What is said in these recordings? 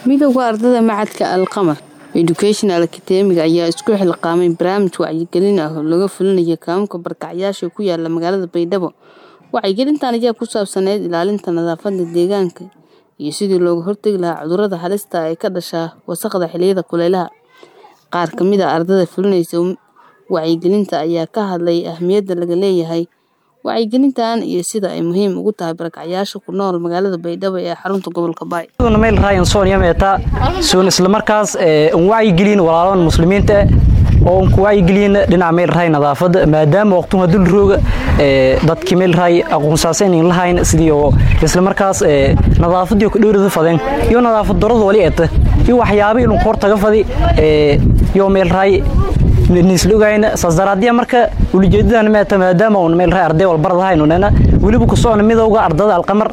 midowda ardada macadka alqamar educational academiga ayaa isku xilqaamay barnaamij wacyigelin ah oo laga fulinayo kaamamka barkacyaasha ku yaala magaalada baydhabo wacyigelintan ayaa ku saabsaneyd ilaalinta nadaafada deegaanka iyo sidii looga hortegi lahaa cudurada halista ee ka dhasha wasaqda xiliyada kuleylaha qaar kamid a ardada fulinaysa wacyigelinta ayaa ka hadlay ahmiyadda laga leeyahay wacyigelintan iyo sida ay muhiim ugu tahay barakacyaasha ku nool magaalada baydhabo ee xarunta gobolka baay meel ryan sonia meeta soon isla markaas un wacyigelin walaalahan muslimiinta oo un ku wacyigelin dhinaca meel raay nadaafada maadaama waqtuha dul rooga dadkii meel raay aqoonsaasan in lahayn sidii oo isla markaas nadaafadii ku dhowrada fadeen iyo nadaafad darada wali eeta iyo waxyaabo inuu kor taga fadi iyo meel raay nislogayna saasdaraadiya marka ulijeedadan meeta maadaama uun meel raay arday walbarad ahayn unena weliba ku socona midowga ardada alqamar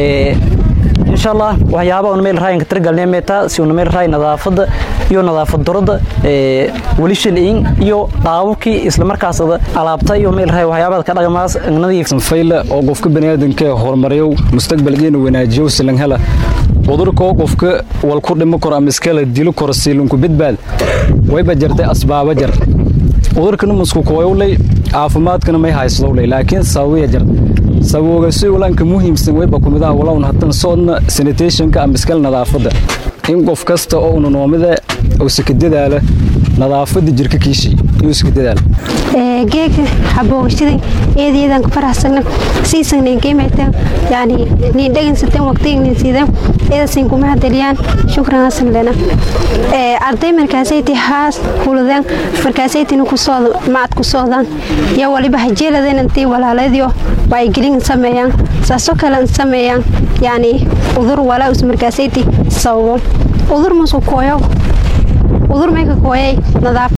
insha allah waxyaaba un meel raay katargalnay meeta si un meel raay nadaafada iyo nadaafad darada weli shilin iyo dhaawurkii isla markaas alaabta iyo meel raay waxyaabada ka dhaqmaas nadiif fayla oo qofka baniaadanka horumariyo mustaqbalkeena wanaajiyo silan hela cudurkoo qofka wal ku dhimo karo ama iskala dilo karo siilinku badbaad wayba jartay asbaaba jar cudurkana musku kooyowlay caafimaadkana may haysdowlay laakiin sababiya jar sababooga si ulanka muhiimsan wayba kumidaha walawn hatan soodna sanitationka ama iskala nadaafada in qof kasta oo una noomida uusa ka dadaala nadaafada jirka kiishii inuusa ka dadaala geega xaboogashadan eedeedan ku faraxsana siisan geemata yani niin dhagansatan waqtigan sidan eedasin kuma hadaliyaan shukran hasan lena arday markaasayti haas huladan markaasaytina kusooda macad ku soodaan iyo waliba hajeeladan intii walaaladiyo wacyigelin sameeyaan saasoo kale sameeyaan yani udur walaa us markaasayti sababo udur musu kooyo udur mayka kooyay nadaaf